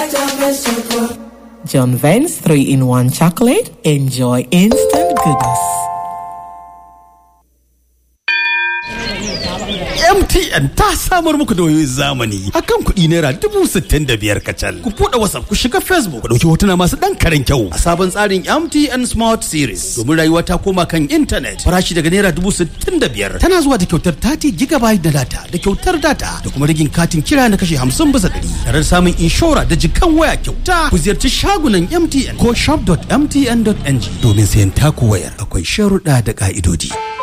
John Vance 3 in 1 chocolate. Enjoy instant goodness. MTN ta samar muku da wayoyin zamani akan kuɗi naira dubu sittin da biyar kacal. Ku buɗe WhatsApp ku shiga Facebook ku ɗauki hotuna masu ɗan karen kyau a sabon tsarin MTN Smart Series domin rayuwa ta koma kan intanet farashi daga naira dubu sittin da biyar tana zuwa da kyautar 30 gigabyte da data da kyautar data da kuma rigin katin kira na kashe hamsin bisa ɗari tare da samun inshora da jikan waya kyauta ku ziyarci shagunan MTN ko shop.mtn.ng domin sayan taku wayar akwai sharuɗa da ƙa'idodi.